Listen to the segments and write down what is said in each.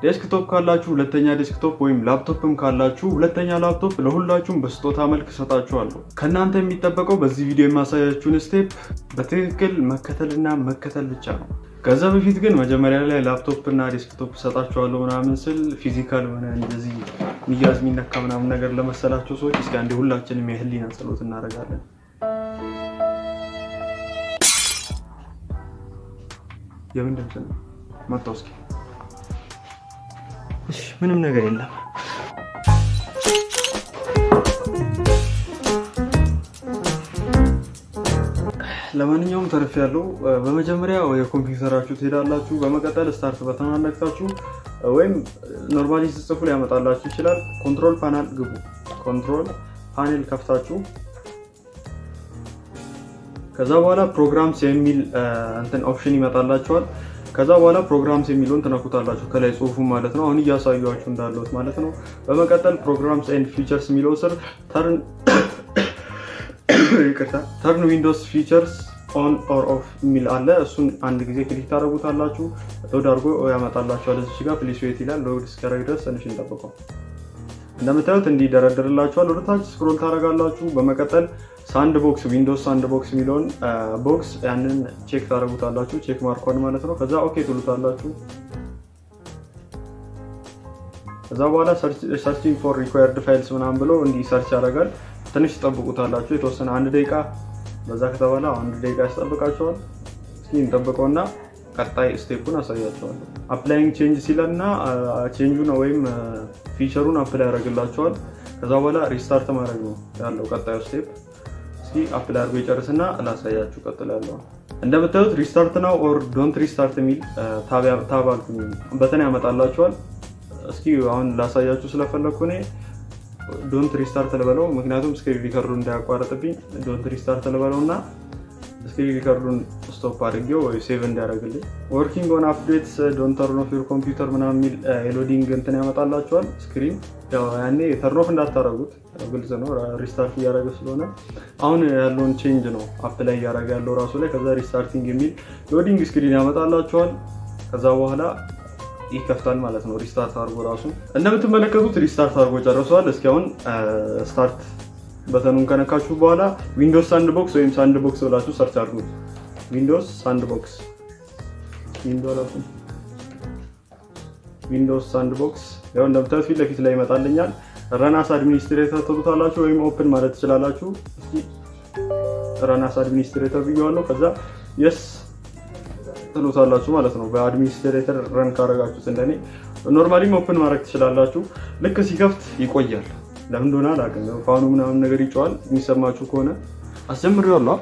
ዴስክቶፕ ካላችሁ ሁለተኛ ዴስክቶፕ ወይም ላፕቶፕም ካላችሁ ሁለተኛ ላፕቶፕ ለሁላችሁም በስጦታ መልክ እሰጣችኋለሁ። ከእናንተ የሚጠበቀው በዚህ ቪዲዮ የማሳያችሁን ስቴፕ በትክክል መከተልና መከተል ብቻ ነው። ከዛ በፊት ግን መጀመሪያ ላይ ላፕቶፕ እና ዴስክቶፕ እሰጣችኋለሁ ምናምን ስል ፊዚካል ሆነ እንደዚህ ሚያዝ የሚነካ ምናምን ነገር ለመሰላቸው ሰዎች እስኪ አንዴ ሁላችንም የህሊና ጸሎት እናደርጋለን። የምን ድምፅ ነው? መጣው እስኪ እሺ ምንም ነገር የለም። ለማንኛውም ተርፍ ያለው በመጀመሪያ ወደ ኮምፒውተራችሁ ትሄዳላችሁ። በመቀጠል ስታርት በተን ነክታችሁ ወይም ኖርማሊ ስጽፉ ሊያመጣላችሁ ይችላል። ኮንትሮል ፓናል ግቡ። ኮንትሮል ፓኔል ከፍታችሁ ከዛ በኋላ ፕሮግራምስ የሚል እንትን ኦፕሽን ይመጣላችኋል። ከዛ በኋላ ፕሮግራምስ የሚለውን ትነኩታላችሁ ከላይ ጽሁፉ ማለት ነው። አሁን እያሳዩችሁ እንዳለት ማለት ነው። በመቀጠል ፕሮግራምስ ኤንድ ፊቸርስ የሚለው ስር ተርን ይቅርታ ተርን ዊንዶውስ ፊቸርስ ኦን ኦር ኦፍ የሚል አለ። እሱን አንድ ጊዜ ክሊክ ታደርጉታላችሁ። ሎድ አድርጎ ያመጣላችኋል። እዚች ጋር ፕሊስ ዌት ይላል። ሎድ እስኪያደርግ ድረስ ትንሽ እንጠብቀው። እንደምታዩት እንዲደረድርላችኋል። ወደታች ስክሮል ታደርጋላችሁ። በመቀጠል ሳንድ ቦክስ ዊንዶውስ ሳንድ ቦክስ የሚለውን ቦክስ ያንን ቼክ ታደርጉታላችሁ። ቼክ ማርኳን ማለት ነው። ከዛ ኦኬ ትሉታላችሁ። ከዛ በኋላ ሰርችንግ ፎር ሪኳየርድ ፋይልስ ምናምን ብሎ እንዲህ ሰርች ያደርጋል። ትንሽ ትጠብቁታላችሁ የተወሰነ አንድ ደቂቃ። በዛ ከተባለ አንድ ደቂቃ ያስጠብቃቸዋል። እስኪ እንጠብቀውና ቀጣይ ስቴፑን አሳያቸዋለሁ። አፕላይንግ ቼንጅ ሲለና ቼንጁን ወይም ፊቸሩን አፕላይ ያደርግላቸዋል። ከዛ በኋላ ሪስታርት ማድረግ ነው ያለው ቀጣዩ ስቴፕ። እስኪ አፕላይ አድርጎ ይጨርስና ላሳያችሁ ቀጥሎ ያለው እንደምታዩት ሪስታርት ነው ኦር ዶንት ሪስታርት የሚል ታብ አልኩኝ በተን ያመጣላችኋል። እስኪ አሁን ላሳያችሁ ስለፈለግኩ እኔ ዶንት ሪስታርት ልበለው፣ ምክንያቱም ስክሪን ሪከርዱ እንዳያቋረጥብኝ ዶንት ሪስታርት ልበለው እና ስክሪን ሪከርዱን ስቶፕ አድርጌው ወይ ሴቭ እንዲያደርግልኝ። ወርኪንግ ኦን አፕዴትስ ዶንት ተርን ኦፍ ዩር ኮምፒውተር ምናምን የሚል የሎዲንግ እንትን ያመጣላቸዋል። ስክሪን ያኔ ተርን ኦፍ እንዳታረጉት ግልጽ ነው፣ ሪስታርት እያደረገ ስለሆነ አሁን ያለውን ቼንጅ ነው አፕ ላይ እያደረገ ያለው ራሱ ላይ። ከዛ ሪስታርቲንግ የሚል ሎዲንግ ስክሪን ያመጣላቸዋል። ከዛ በኋላ ይከፍታል ማለት ነው። ሪስታርት አድርጎ ራሱ እንደምትመለከቱት ሪስታርት አድርጎ ጨርሰዋል። እስኪ አሁን ስታርት በተኑን ከነካችሁ በኋላ ዊንዶውስ ሳንድ ቦክስ ወይም ሳንድ ቦክስ ብላችሁ ሰርች አድርጉት። ዊንዶውስ ሳንድ ቦክስ ዊንዶውስ ሳንድ ቦክስ ያው እንደምታዩት ፊት ለፊት ላይ ይመጣልኛል። ረናስ አድሚኒስትሬተር ትሉታላችሁ ወይም ኦፕን ማለት ትችላላችሁ። እስኪ ረናስ አድሚኒስትሬተር ብየዋለሁ። ከዛ የስ ትሉታላችሁ ማለት ነው። በአድሚኒስትሬተር ረን ካረጋችሁት እንደኔ ኖርማሊም ኦፕን ማድረግ ትችላላችሁ። ልክ ሲከፍት ይቆያል። ለምን እንደሆነ አላውቅም። ፋኑ ምናምን ነገር ይጨዋል። የሚሰማችሁ ከሆነ አስጀምሬዋለሁ።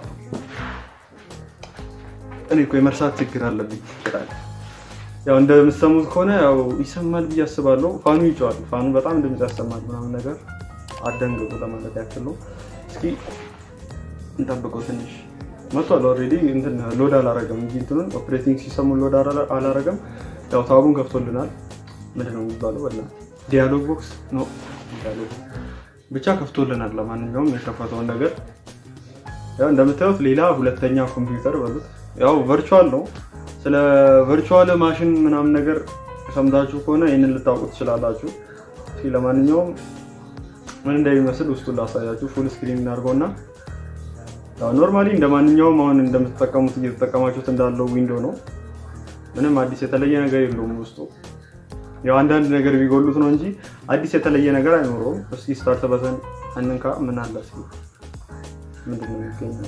እኔ እኮ የመርሳት ችግር አለብኝ። ያው እንደምትሰሙት ከሆነ ያው ይሰማል ብዬ አስባለሁ። ፋኑ ይጨዋል። ፋኑ በጣም ድምፅ ያሰማል ምናምን ነገር አደንግጡ ለማለት ያክል ነው። እስኪ እንጠብቀው ትንሽ መጥቷል። ኦልሬዲ እንትን ሎድ አላረገም እንጂ እንትኑን ኦፕሬቲንግ ሲስተሙን ሎድ አላረገም። ያው ታቡን ከፍቶልናል። ምንድን ነው የሚባለው? ወላ ዲያሎግ ቦክስ ነው ብቻ ከፍቶልናል። ለማንኛውም የከፈተውን ነገር ያው እንደምታዩት ሌላ ሁለተኛ ኮምፒውተር በሉት ያው ቨርቹዋል ነው። ስለ ቨርቹዋል ማሽን ምናምን ነገር ሰምታችሁ ከሆነ ይህንን ልታውቁ ትችላላችሁ። ለማንኛውም ምን እንደሚመስል ውስጡን ላሳያችሁ። ፉል ስክሪን እናድርገውና ኖርማሊ እንደ ማንኛውም አሁን እንደምትጠቀሙት እየተጠቀማችሁት እንዳለው ዊንዶ ነው። ምንም አዲስ የተለየ ነገር የለውም ውስጡ ያው አንዳንድ ነገር ቢጎሉት ነው እንጂ አዲስ የተለየ ነገር አይኖረውም። እስኪ ስታርት በተን አንንካ። ምን አለ እስኪ ምንድን ነው የሚገኘው?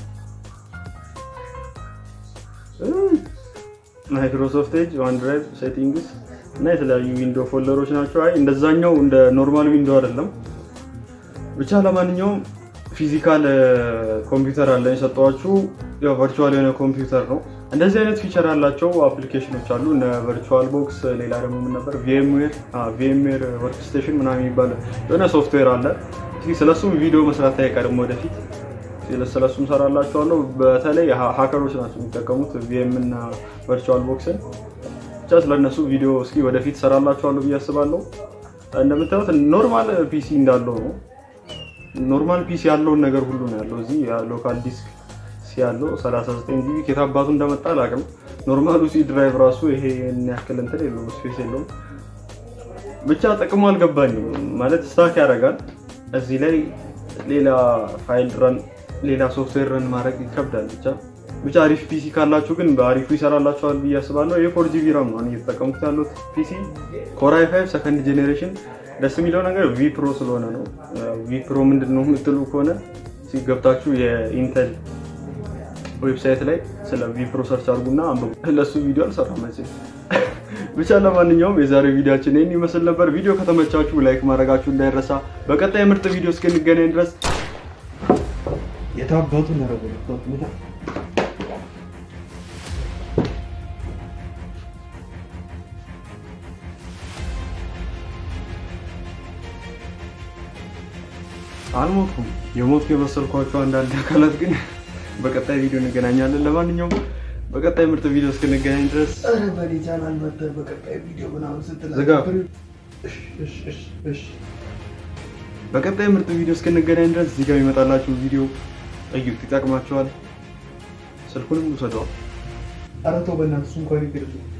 ማይክሮሶፍት ኤጅ፣ ዋን ድራይቭ፣ ሴቲንግስ እና የተለያዩ ዊንዶ ፎልደሮች ናቸው። አይ እንደዛኛው እንደ ኖርማል ዊንዶ አይደለም። ብቻ ለማንኛውም ፊዚካል ኮምፒውተር አለ የሰጠኋችሁ። ያው ቨርቹዋል የሆነ ኮምፒውተር ነው። እንደዚህ አይነት ፊቸር ያላቸው አፕሊኬሽኖች አሉ እነ ቨርቹዋል ቦክስ። ሌላ ደግሞ ምን ነበር? ቪኤምዌር ወርክ ስቴሽን ምናምን የሚባል የሆነ ሶፍትዌር አለ። ስለሱም ቪዲዮ መስራት አይቀርም ወደፊት ስለሱም ሰራላችኋለሁ። በተለይ ሀከሮች ናቸው የሚጠቀሙት ቪኤም እና ቨርቹዋል ቦክስን። ብቻ ስለነሱ ቪዲዮ እስኪ ወደፊት ሰራላችኋለሁ ብዬ አስባለሁ። እንደምታዩት ኖርማል ፒሲ እንዳለው ነው። ኖርማል ፒሲ ያለውን ነገር ሁሉ ነው ያለው እዚህ ሎካል ዲስክ ያለው 39 ጂቢ ከታባቱ እንደመጣ አላውቅም። ኖርማሉ ሲ ድራይቭ ራሱ ይሄ ያክል እንትን የለውም ስፔስ የለውም። ብቻ ጥቅሙ አልገባኝም። ማለት ስታክ ያደርጋል እዚህ ላይ ሌላ ፋይል ረን ሌላ ሶፍትዌር ረን ማድረግ ይከብዳል። ብቻ ብቻ አሪፍ ፒሲ ካላችሁ ግን በአሪፉ ይሰራላችኋል ብዬ አስባለሁ። የፎር ጂቢ ራም ነው እየተጠቀሙት ያሉት ፒሲ ኮራይ ፋይቭ ሰከንድ ጄኔሬሽን። ደስ የሚለው ነገር ቪ ፕሮ ስለሆነ ነው። ቪ ፕሮ ምንድን ነው የምትሉ ከሆነ ሲገብታችሁ የኢንተል ዌብሳይት ላይ ስለ ቪ ፕሮ ሰርች አድርጉና አንብቡ። ለእሱ ቪዲዮ አልሰራም መቼም። ብቻ ለማንኛውም የዛሬው ቪዲዮችን ይህን ይመስል ነበር። ቪዲዮ ከተመቻችሁ ላይክ ማድረጋችሁ እንዳይረሳ። በቀጣይ ምርጥ ቪዲዮ እስክንገናኝ ድረስ የታባቱ ነረቡ አልሞትኩም። የሞትኩ የመሰልኳቸው አንዳንድ አካላት ግን በቀጣይ ቪዲዮ እንገናኛለን። ለማንኛውም በቀጣይ ምርጥ ቪዲዮ እስክንገናኝ ድረስ ቻናል መተህ በቀጣይ ቪዲዮ ምናምን ስትል ዝጋ። በቀጣይ ምርጥ ቪዲዮ እስክንገናኝ ድረስ እዚህ ጋር የሚመጣላችሁ ቪዲዮ እዩት፣ ይጠቅማችኋል። ስልኩንም ውሰደዋል። ኧረ ተው በእናትህ እሱ እንኳን ይቅርብ